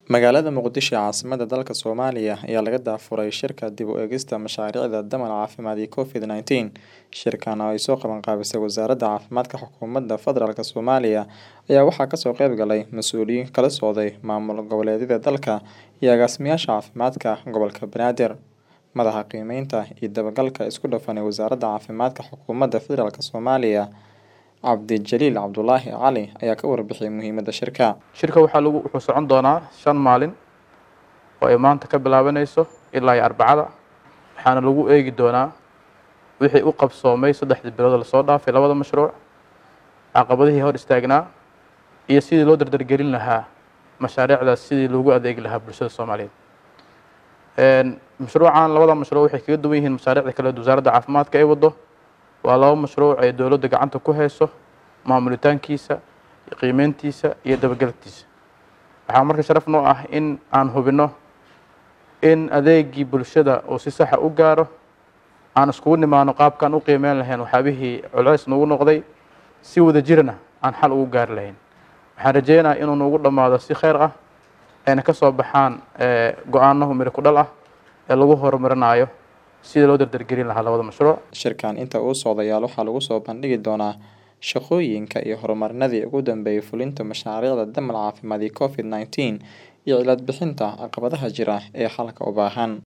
Magaalada Muqdisho ee caasimadda dalka Soomaaliya ayaa laga daafuray shirka dib u eegista mashaariicda damac caafimaad iyo Covid-19. Shirkan oo ay soo qaban qaabisay Wasaaradda Caafimaadka Xukuumadda Federaalk Soomaaliya ayaa waxaa kasoo qayb galay mas'uuliyiin kala socday maamul goboleedyada dalka iyo agaasimayaasha caafimaadka gobolka Banaadir. Madaxa qiimeynta iyo dabagalka isku dhafan ee Wasaaradda Caafimaadka Xukuumadda Federaalk Soomaaliya Cabdijaliil Cabdulaahi Cali ayaa ka warbixiyay muhiimadda shirka. shirka waxaa lagu wuxuu socon doonaa shan maalin oo ay maanta ka bilaabanayso ilaa iyo arbacada waxaana lagu eegi doonaa wixii u qabsoomay saddexdii bilood oo lasoo dhaafay labada mashruuc caqabadihii hor istaagnaa iyo sidii loo dardargelin lahaa mashaariicdaas sidii loogu adeegi lahaa bulshada soomaaliyeed mashruucan labada mashruuc waxay kaga duwan yihiin mashaariicda kale ee wasaaradda caafimaadka ay wado waa laba mashruuc ay dowladda gacanta ku hayso maamulitaankiisa qiimeyntiisa iyo dabagalkiisa waxaa marka sharaf noo ah in aan hubinno in adeegii bulshada uu si saxa u gaaro aan iskugu nimaano qaabkaan u qiimeyn lahayn waxyaabihii culays nagu noqday si wada jirana aan xal ugu gaari lahayn waxaan rajeynayaa inuu nagu dhammaado si kheyr ah ayna ka soo baxaan go-aano miro ku dhal ah ee lagu horumarinayo sidii loo dardargelin lahaa labada mashruuc Shirkan inta uu socdayaal waxaa lagu soo bandhigi doonaa shaqooyinka iyo horumarinadii ugu dambeeyay fulinta mashaariicda damac caafimaad iyo Covid-19 iyo cilad bixinta caqabadaha jira ee xalka u baahan.